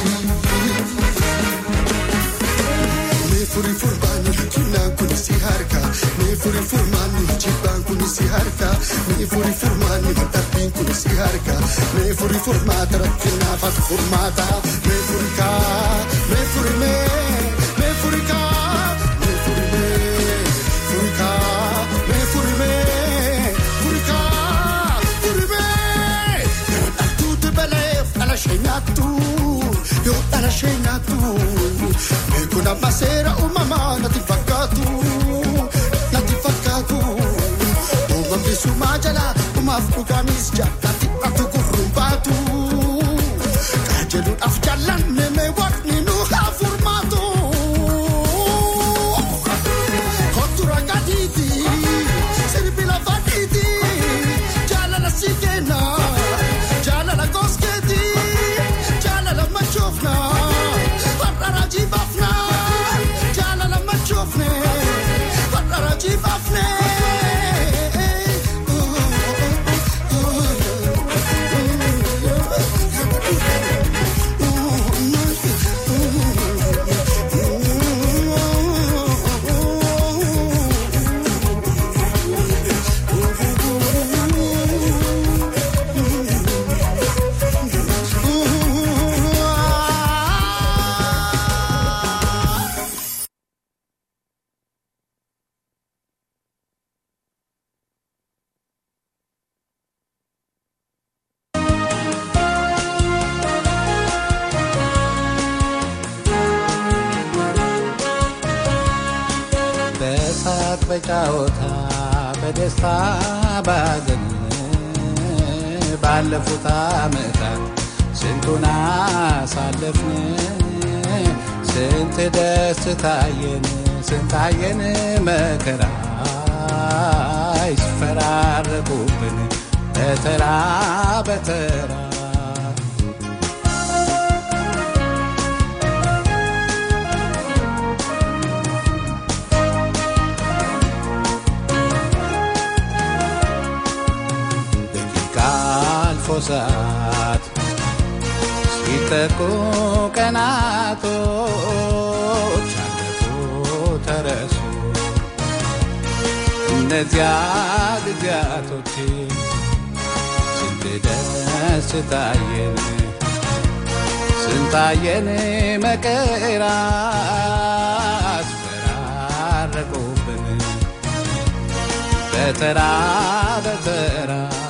Meefuri furmaanni kinnaan kun si harka. Meefuri furmaanni jibbaan kun si harka. Meefuri furmaanni dadhabbiin kun si harka. Meefuri furmaata rakkinaaf ati furmaata. Meefuri kaa. Meefuri mee. Meefuri kaa. Meefuri mee. Furi kaa. Meefuri mee. Furi kaa. Furi mee. Yoo dhaltuuti baleef dhala ishee nyaattu. Yoo dhala ishee nyaattu. Beekun amma seera uumamaa natti fakkaatu. Natti fakkaatu. Uumamni sumaa jala uumaaf dhugaanis jaallatti ati gurruun baatu. Qajeeluudhaaf jaallanne mee waaqni nu haa furmaatu. Kottu ragadiiti. Sirbi lafa dhiiti. Jaalala si kenna. Jaalala goskeeti. Jaalala machoofna. Har'a raajii baafna. Jaalala machoofne. Har'a raajii baafne. በሳቅ በጫወታ በደስታ ባዘን ባለፉት ዓመታት ስንቱን አሳለፍን ስንት ደስ ታየን ስንታየን መከራ ይስፈራረቁብን በተራ በተራ ደቂቃ አልፎ ሰዓት ሲተኩ ቀናቶች አለፉ ተረሱ እነዚያ ጊዜያቶች ስንት ደስ ታየን ስንታየን መከራ አስፈራረቁብን በተራ በተራ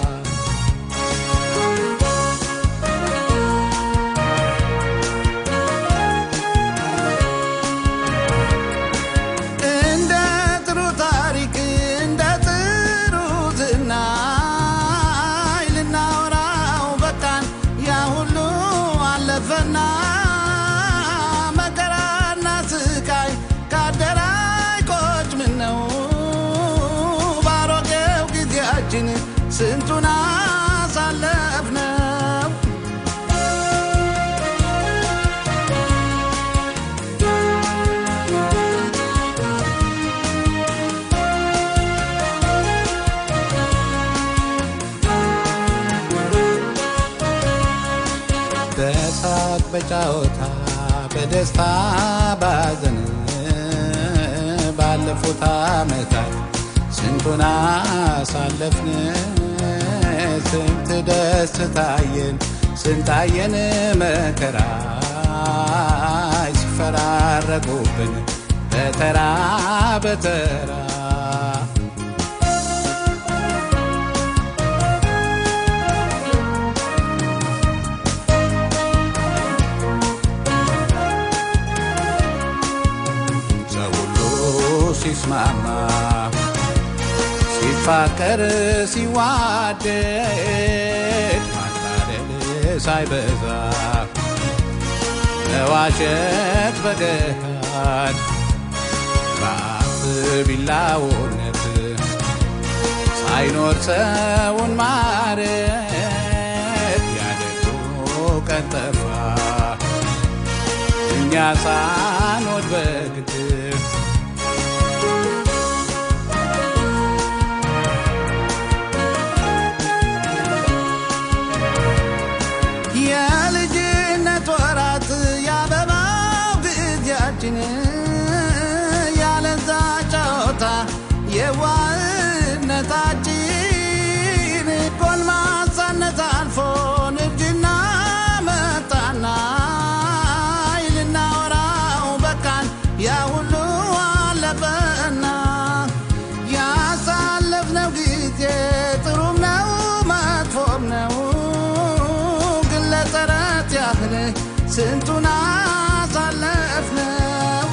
እንደ ጥሩ ታሪክ እንደ ጥሩ ዝናይ ልናወራው በቃን ያ ሁሉ አለፈና መከራና ስቃይ ካደራይ ቆጭ ምን ነው ባሮጌው ጊዜያችን ስንቱን አሳለፍነው በሳቅ በጫወታ በደስታ ባዘን ባለፉት ዓመታት ስንቱን አሳለፍን ስንት ደስ ታየን ስንታየን መከራ ሲፈራረቁብን በተራ በተራ ሰው ሁሉ ሲስማማ ሲፋቀር ሲዋደድ ማታደል ሳይበዛ መዋሸት በገሃድ በአፍ ቢላውነት ሳይኖር ሰውን ማረት ያደጉ ቀን ጠፋ እኛ ሳንወድ በግድ የልጅነት ወራት ያበባው ጊዜያችን ያለዛ ጨዋታ የዋህነታችን ጎልማሳነት አልፎ ንግድና መጣና ልናወራው በቃን ያ ሁሉ አለፈና ያሳለፍነው ጊዜ ጥሩም ነው መጥፎም ነው ግን ለተረት ያህል ስንቱን አሳለፍነው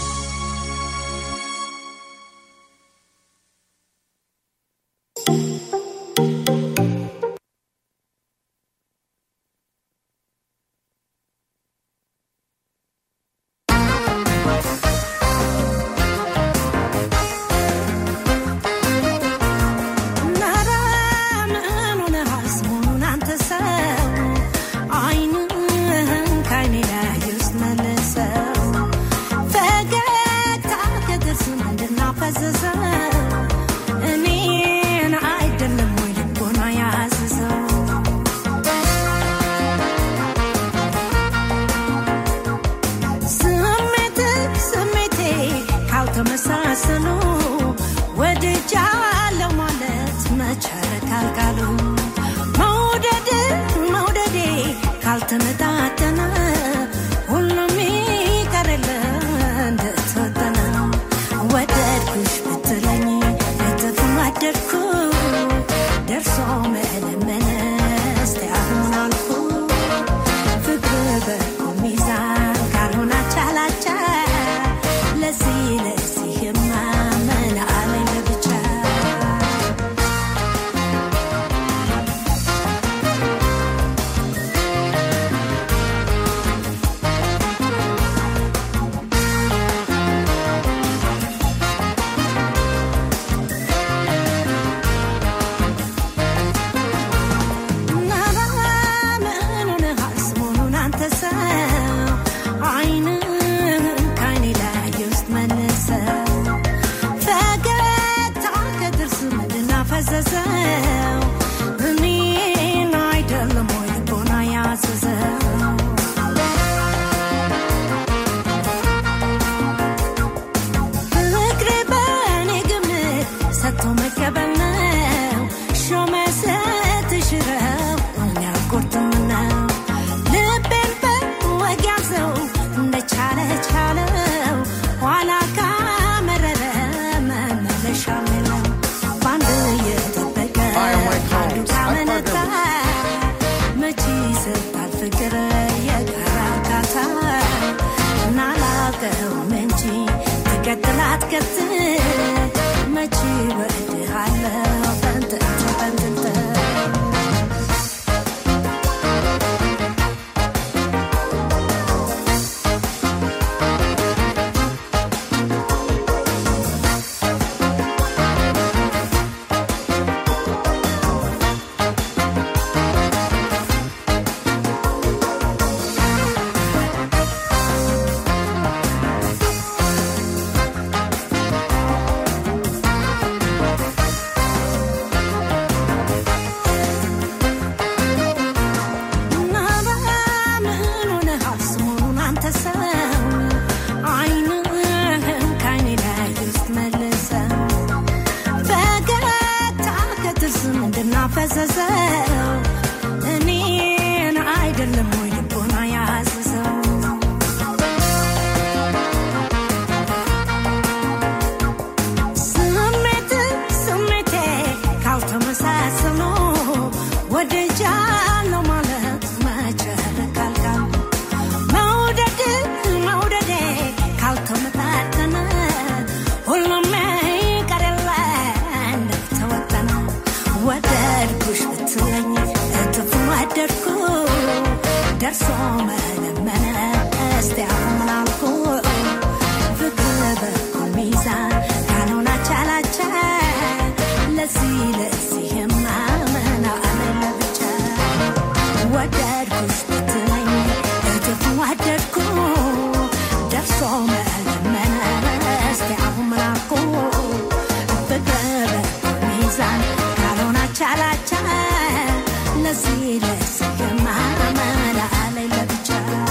እኔን አይደለም ወይ ልቦና ያዘዘው ስሜት ስሜቴ ካልተመሳሰሉ ወድጃለሁ ማለት መቻረክ ካልካሉ መውደድ መውደዴ ካልተመጣጠነ ሁሉም ይቀርል እንደተወጠነ ወደድኩሽ ብትለኝ እጥፍ ወደድኩ ደርሶ መለመነ እስቲ አሁን አልኩ ፍቅር በኩል ሚዛን ካልሆነ አቻላቻ ለዚህ ለዚህማ ምን አለኝ ለብቻ ፈዘዘው እኔን አይደለም ወይ ልቦና ያዘዘው ፍቅር በእኔ ግምት ሰጥቶ መቀበል ነው ሾመ ስትሽረው እኔ አልቆርጥም ነው ልቤን በወግ ያዘው እንደቻለ ቻለው ኋላ ካመረረ መመለሻ የለው በአንድ እየጠበቀ አንዱ ካመነታ መቼ ይሰጣል ፍቅር የጋራ እርካታ እናላቀውም እንጂ ትቀጥል አትቀጥል መቼ እወድሃለሁ ፈንጥንት ፈንጥንት ደርሶ መለመነ እስቲ አሁን አልኩ ፍቅር በኩል ሚዛን ካልሆነ ቻላቻ ለዚህ ለዚህማ ምን አለ ለብቻ ወደድኩሽ ብትለኝ እጥፍ ወደድኩ ደርሶ መለመነ እስቲ አሁን ምን አልኩ ፍቅር በኩል ሚዛን ካልሆነ ቻላቻ ለዚህ ለዚህማ ምን አለ ለብቻ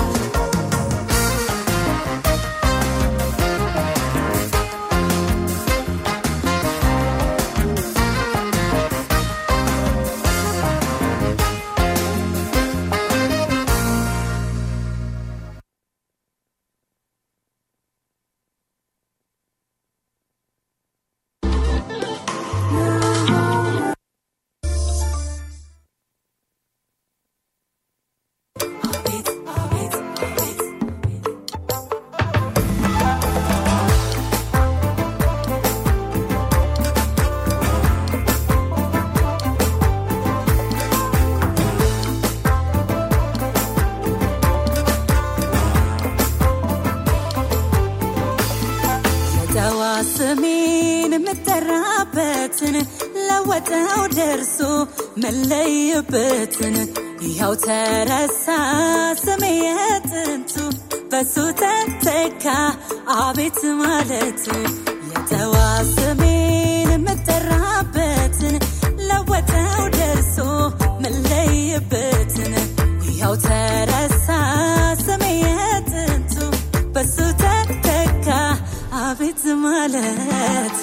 የጠዋ ስሜን የምጠራበትን ለወጠው ደርሶ መለይበትን ይኸው ተረሳ ስሜ የጥንቱ በሱ ተተካ አቤት ማለቱ የጠዋ ስሜን የምጠራበትን ለወጠው ደርሶ መለይበትን ይኸው ተረሳ ስሜ የጥንቱ በሱ ተተካ አቤት ማለቱ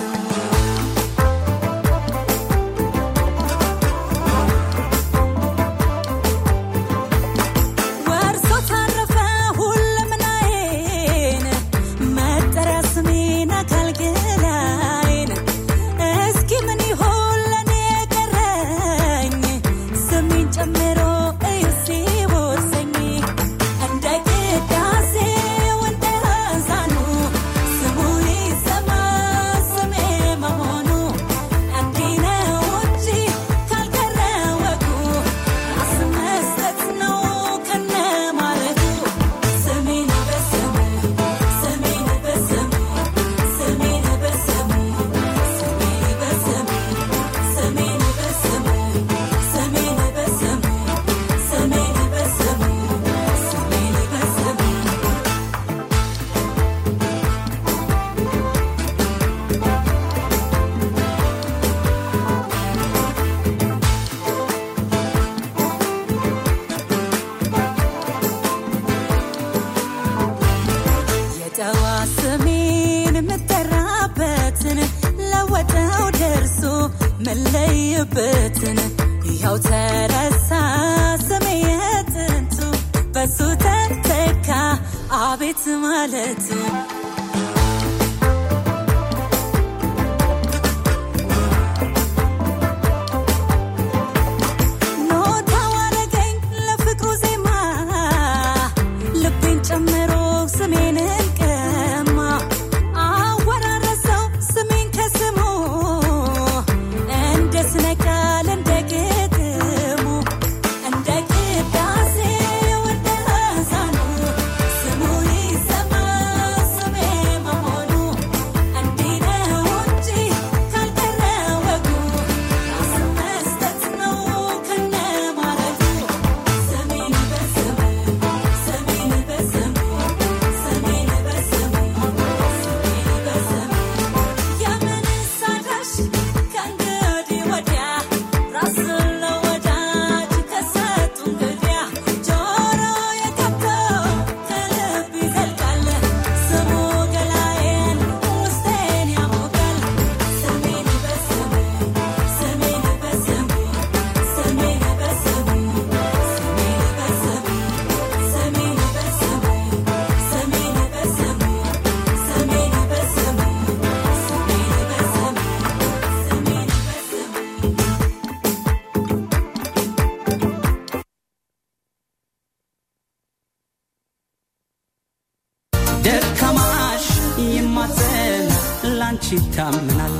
ወርሶ ታረፈ ሁለምናዬን መጠሪያ ስሜን አካል ገላዬን እስኪ ምን ይሆን ለኔ የቀረኝ ስሜን ጨምሮ እዩ ሲቦርሰኝ እንደ ቅዳሴው እንደ አዛኑ ስሙ ይሰማ ስሜ መሆኑ እንዲህ ነው እንጂ ካልቀረ ወጉ ራስ መስጠት ነው ከነ ማለቱ ስሜን በስሙ ስሜን በስሙ ስሜን በስሙ ስሜን በስሙ ስሜን በስሙ ስሜን በስሙ ስሜን በስሙ ስሜን በስሙ የጠዋ ስሜን የምጠራበትን ለወጠው ደርሶ መለይበትን ይኸው ተረሳ ስሜ የጥንቱ በሱ ተተካ አቤት ማለቱ ኖታው አረገኝ ለፍቅሩ ዜማ ልቤን ጨምሮ ስሜን ቀማ አወራረሰው ስሜን ከስሙ እንደ ስነ ቃል እንደ ግጥሙ እንደ ቅዳሴው እንደ አዛኑ ስሙ ይሰማ ስሜ መሆኑ እንዲህ ነው እንጂ ካልቀረ ወጉ ራስ መስጠት ነው ከነ ማለቱ ስሜን በስሙ ስሜን በስሙ ስሜን በስሙ ስሜን በስሙ የምንስ አዳሽ ከእንግዲህ ወዲያ ራስን ለወዳጅ ከሰጡ እንግዲያ ጆሮ የከብተው ከልብ ይዘልቃል ስሙ ገላዬን ውስጤን ያሞቃል ስሜን በስሙ ስሜን በስሙ ስሜን በስሙ ስሜን በስሙ ስሜን በስሙ ስሜን በስሙ ስሜን በስሙ ስሜን በስሙ ደካማሽ ይማጸን ላንቺ ይታምናል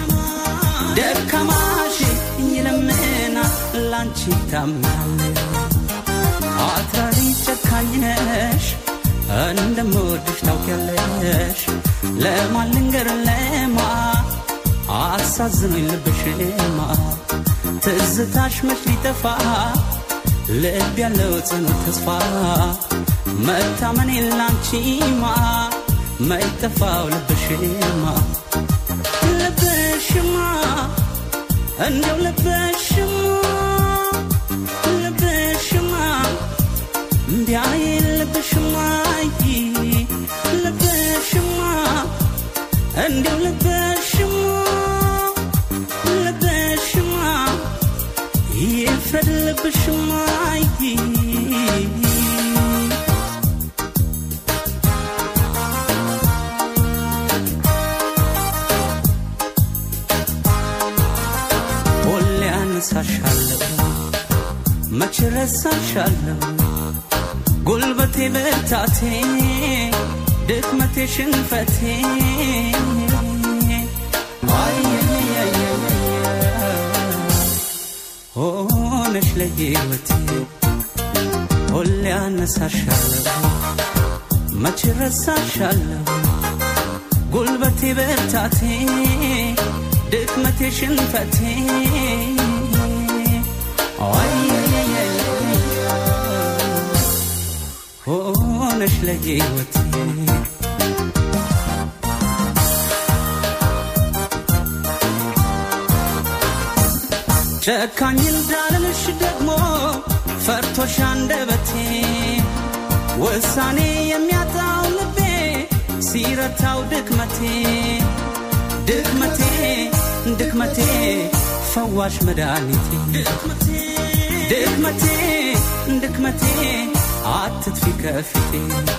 ደካማሽ ይለምናል ላንቺ ይታምናል አትራሪቱ ነሽ እንደምወድሽ ታውቂያለሽ ለማን ልንገር ለማ አሳዝኖኝ ልብሽማ ትዝታሽ መች ሊጠፋ ልብ ያለው ጽኑ ተስፋ መታመን የላንቺማ መይጠፋው ልብሽማ ልብሽማ እንደው ልብሽማ ልብሽማ ቢያይ ልብሽማ ልብሽማ እንደው ልብሽማ ልብሽማ ይፍረድ ልብሽማ ሁሌ አነሳሻለሁ መች ረሳሻለሁ ጉልበቴ ብርታቴ ድክመቴ ሽንፈቴ ሆነሽ ለሕይወቴ ሁሌ አነሳሻለሁ መች ረሳሻለሁ ጉልበቴ ብርታቴ ድክመቴ ሽንፈቴ ሆነሽ ለሕይወቴ ጨካኝ እንዳልልሽ ደግሞ ፈርቶሽ አንደበቴ ውሳኔ የሚያጣው ልቤ ሲረታው ድክመቴ ድክመቴ ድክመቴ ፈዋሽ መድኃኒቴ ድክመቴ ድክመቴ አትጥፊ ከፊቴ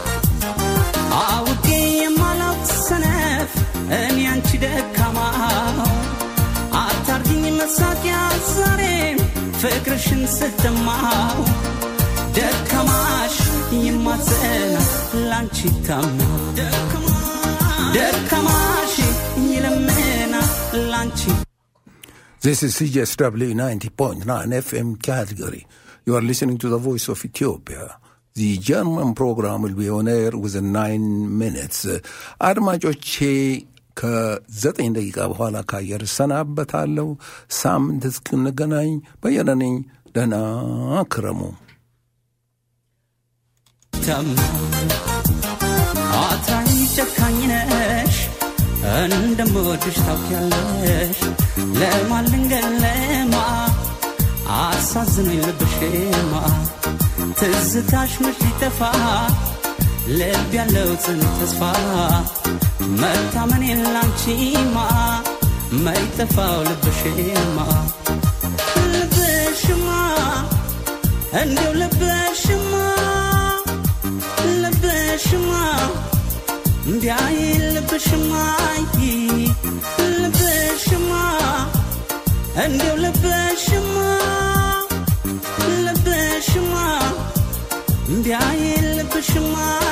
አውቄ የማላውቅ ሰነፍ እኔ አንቺ ደካማው አታርጊኝ መሳቂያ ዛሬም ፍቅርሽን ስትማው ደከማሽ ይማዘና ላንቺ ታምና ደከማሽ ይለምና ላንቺ This is CSW 90.9 FM Calgary. You are listening to the voice of Ethiopia. The German program will be on air within nine minutes. አድማጮቼ ከዘጠኝ ደቂቃ በኋላ ከአየር እሰናበታለሁ። ሳምንት እስክንገናኝ በየነ ነኝ። ደህና ክረሙ። አታኝ ጨካኝ ነሽ እንደምወድሽ ታውቂያለሽ ለማን ልንገር ለማ አሳዝኖኝ ልብሽማ ትዝታሽ መች ሊጠፋ ልብ ያለው ጽኑ ተስፋ መታመን የላንቺማ መይጠፋው ልብሽማ ልብሽማ እንደው ልብሽማ ልብሽማ ቢያይ ልብሽማ ልብሽማ እንደው ልብሽማ ልብሽማ ቢያይ ልብሽማ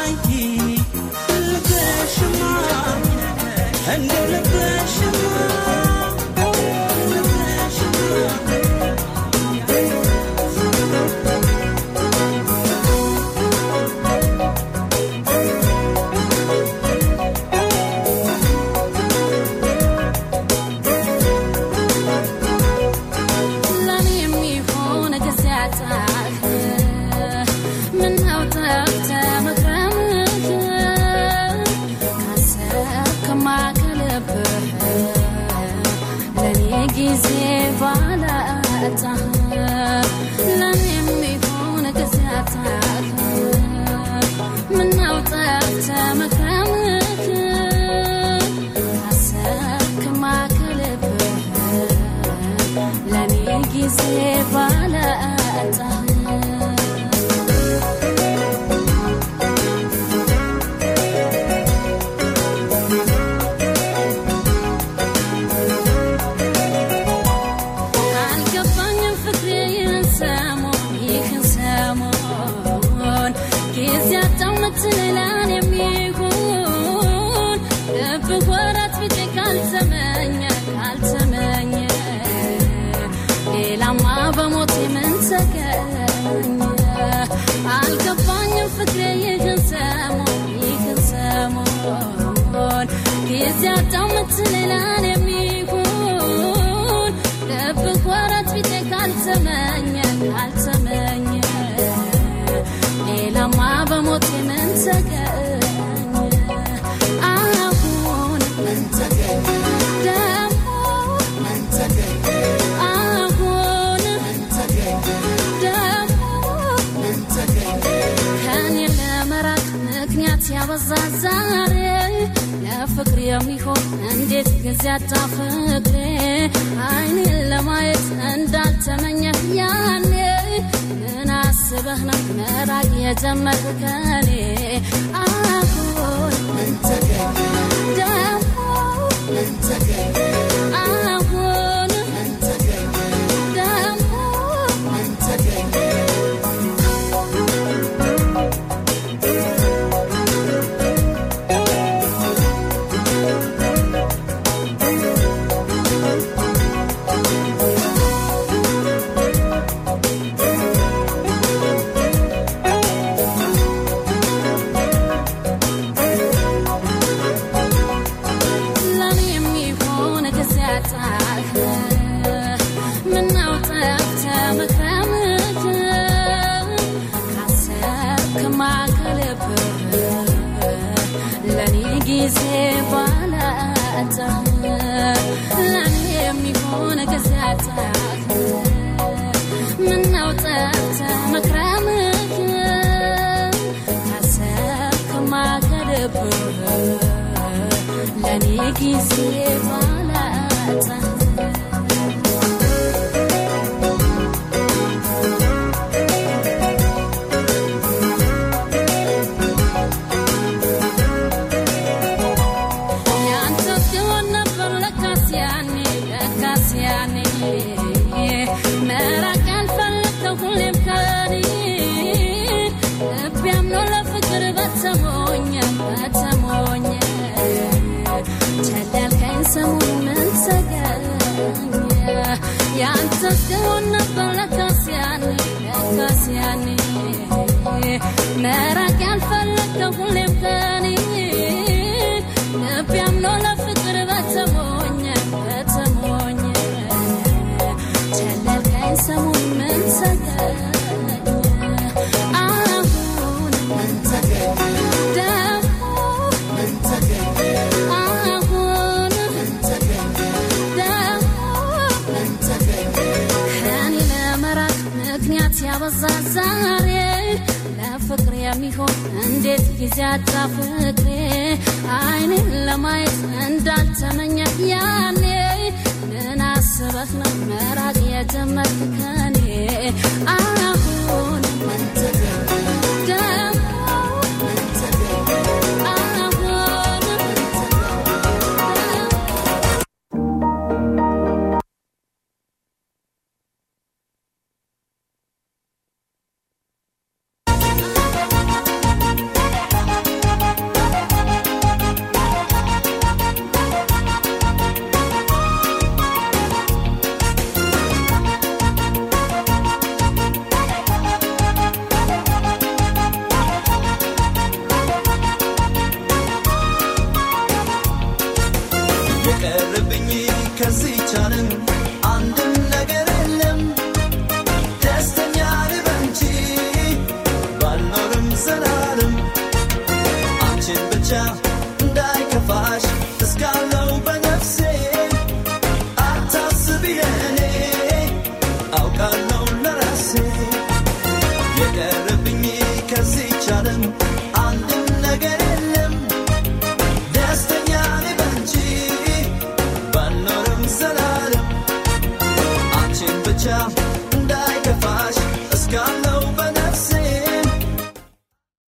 ልብሽማ እንደው ልብሽማ ለኔ የሚሆን ጊዜ አጣህ ምነው ጠፍተህ መክረምህ ካሰብክማ ከልብህ ለኔ ጊዜ ባላጣህ ለኔ የሚሆን ጊዜ አጣህ ምነው ጠፍተህ መክረምህ ካሰብክማ ከልብህ ለኔ ጊዜ ባላጣህ አልገባኝም ፍቅሬ ይህን ሰሞን ይህን ሰሞን ጊዜ አጣሁ ምትለኝ ለኔ የሚሆን ልብህ ወራት ቢጤ ካልተመኘ ካልተመኘ ሌላማ በሞቴ ምን ተገኘ አልገባኝም ፍቅሬ ለኔ የሚሆን ልብህ ወረት ፊቴ ካልተመኘ ካልተመኘ ሌላማ በሞቴ ምን ተገኘ አሁን ምን ተገኘ ደግሞ ምን ተገኘ አሁን ምን ተገኘ ደግሞ ምን ተገኘ ከኔ ለመራቅ ምክንያት ያበዛ ዛሬ ለፍቅር የሚሆን እንዴት ጊዜ አጣ ፍቅሬ አይኔን ለማየት እንዳልተመኘህ ያኔ ምን አስበህ ነው መራቅ የጀመርክ ከኔ አሁን ምን ተገኘ ደግሞ ምን ተገኘ አሁን ምን ተገኘ ደግሞ ምን ተገኘ ለኔ የሚሆን ጊዜ አጣህ ምነው ጠፍተህ መክረምህ ካሰብክማ ከልብህ ለኔ ጊዜ ባላጣህ ለኔ የሚሆን ጊዜ አጣህ ምነው ጠፍተህ መክረምህ ካሰብክማ ከልብህ ለኔ ጊዜ ባላጣ ያንተ ሲሆን ነበር ለካስ ያኔ ለካስ ያኔ መራቅ ያልፈለግከው ሁሌም ከኔ ልቤ አምኖ ለፍቅር በተሞኘ በተሞኘ ቸል ያልከኝ ሰሞን ምን ተገኘ ያንተ ሲሆን ነበር ለካስ ያኔ ለካስ ያኔ መራቅ ያልፈለግከው ሁሌም ከኔ ልቤ አምኖ ለፍቅር በተሞኘ በተሞኘ ቸል ያልከኝ ሰሞን ምን ተገኘ አሁን ምን ተገኘ ደግሞ ምን ተገኘ አሁን ምን ተገኘ ደግሞ ምን ተገኘ ከኔ ለመራቅ ምክንያት ያበዛ ዛሬ ለፍቅር የሚሆን እንዴት ጊዜ አጣ ፍቅሬ አይኔን ለማየት እንዳልተመኘ ያኔ ምን አስበህ ነው መራቅ የጀመርክ ከኔ አሁን ምን ተገኘ ደግሞ ምን ተገኘ አሁን ምን የቀረብኝ ከዚህ ቻለም አንድም ነገር የለም ደስተኛ ልበንቺ ባልኖርም ዘላለም አንቺን ብቻ እንዳይከ